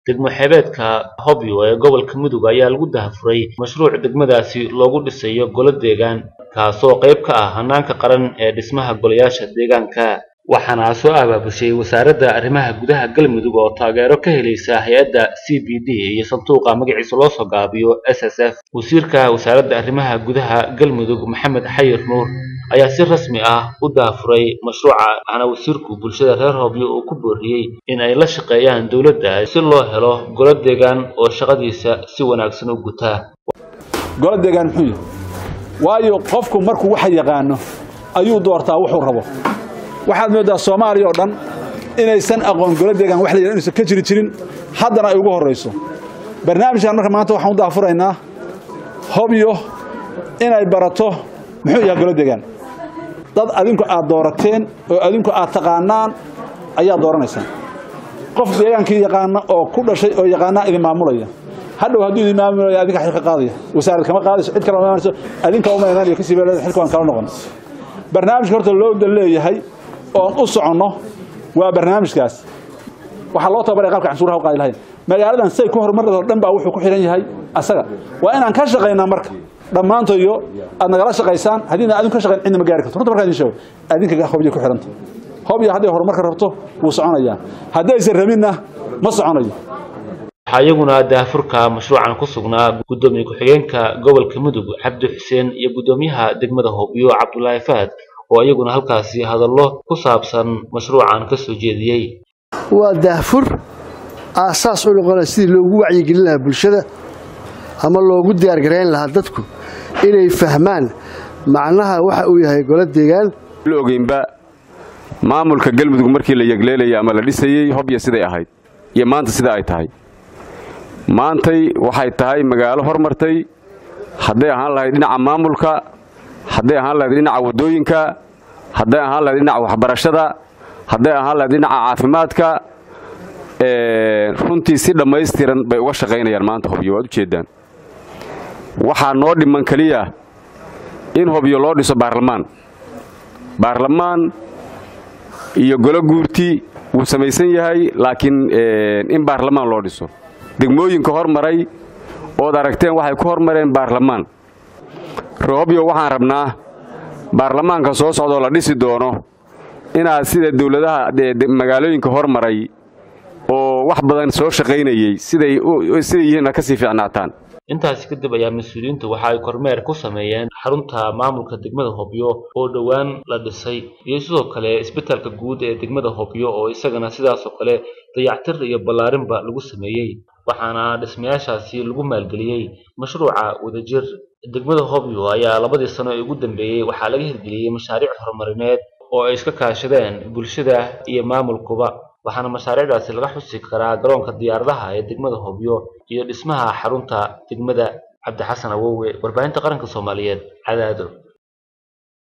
degmo xeebeedka hobyo ee gobolka mudug ayaa lagu dahafuray mashruuc degmadaasi loogu dhisayo golo deegaan kaasoo qayb ka ah hanaanka qaran ee dhismaha golayaasha deegaanka waxaana soo abaabushay wasaaradda arrimaha gudaha galmudug oo taageero ka helaysa hay-adda c b d iyo sanduuqa magaciisa loo soo gaabiyo s s f wasiirka wasaaradda arrimaha gudaha galmudug maxamed xayir nuur ayaa si rasmi ah u daafuray mashruuca waxaana wasiirku bulshada reer hobyo uu ku booriyey in ay la shaqeeyaan dowladda si loo helo golo deegaan oo shaqadiisa si wanaagsan u gutaa golo deegaan muxuu yahay waayo qofku markuu waxa yaqaano ayuu doortaa wuxuu rabo waxaad moodaa soomaaliya oo dhan inaysan aqoon golo deegaan wax la yidhahdo inaysan ka jiri jirin haddana ay ugu horrayso barnaamijkan marka maanta waxaan u daafuraynaa hobyo inay barato muxuu yahay golo deegaan dad adinku aad doorateen oo adinku aad taqaanaan ayaa dooranaysaan qof deegaankii yaqaana oo ku dhashay oo yaqaanaa idin maamulaya hadhow hadduu idin maamulaya adinka xilka qaadaya wasaarad kama qaadayso cid kale ma imaanayso adinka uma imaanayo kasii beelada xilka waan kala noqon barnaamijka horta loo dan leeyahay oon u soconno waa barnaamijkaas waxaa loo tababaray qalka canshuuraha u qaadi lahayn magaaladan say ku horumarada oo dhan baa wuxuu ku xihan yahay asaga waa inaan ka shaqaynaa marka dhammaantoyo aad nagala shaqaysaan haddiina adinku ka shaqayn cidna ma gaari karto runta markaan idin sheego adinka hobyo ku xidhanta hobyo hadday horumarka rabto wuu soconayaa haddaysan rabinna ma soconayo waxaa iyaguna daafurka mashruucan ku sugnaa guddoomiye ku-xigeenka gobolka mudug cabdi xuseen iyo guddoomiyaha degmada hobyo cabdulaahi fahad oo iyaguna halkaasi hadallo ku saabsan mashruucan ka soo jeediyey waa daafur aasaas u noqonaya sidii loogu wacyigelin lahaa bulshada ama loogu diyaargarayn lahaa dadku inay fahmaan macnaha waxa uu yahay golo deegaan la ogeynba maamulka galmudug markii la yegleelayay ama la dhisayey hobya siday ahayd iyo maanta sida ay tahay maantay waxay tahay magaalo hormartay hadday ahaan lahayd dhinaca maamulka hadday ahaan lahayd dhinaca waddooyinka hadday ahaan lahayd dhinaca waxbarashada hadday ahaan lahayd dhinaca caafimaadka runtii si dhammaystiran bay uga shaqaynayaan maanta hobyo waad ujeeddaan waxaa noo dhiman keliya in hobyo loo dhiso baarlamaan baarlamaan iyo golo guurti wuu samaysan yahay laakiin in baarlamaan loo dhiso degmooyinka hormaray ood aragteen waxay ku hormareen baarlamaan rohobyo waxaan rabnaa baarlamaanka soo socdaoo la dhisi doono inaad sida dowladaha magaalooyinka hormaray oo wax badan soo shaqaynayey siday yihiinna ka sii fiicnaataan intaasi kadib ayaa mas-uuliyiintu waxa ay kormeer ku sameeyeen xarunta maamulka degmada hobyo oo dhowaan la dhisay iyo sidoo kale isbitaalka guud ee degmada hobyo oo isagana sidaasoo kale dayactir iyo ballaarinba lagu sameeyey waxaana dhismayaashaasi lagu maalgeliyey mashruuca wadajir degmada hobyo ayaa labadii sano ee ugu dambeeyey waxaa laga hirgeliyey mashaariic horumarineed oo ay iska kaashadeen bulshada iyo maamulkuba waxaana mashaariicdaasi laga xusi karaa garoonka diyaaradaha ee degmada hobyo iyo dhismaha xarunta degmada cabdixasan awowe warbaahinta qaranka soomaaliyeed cadaado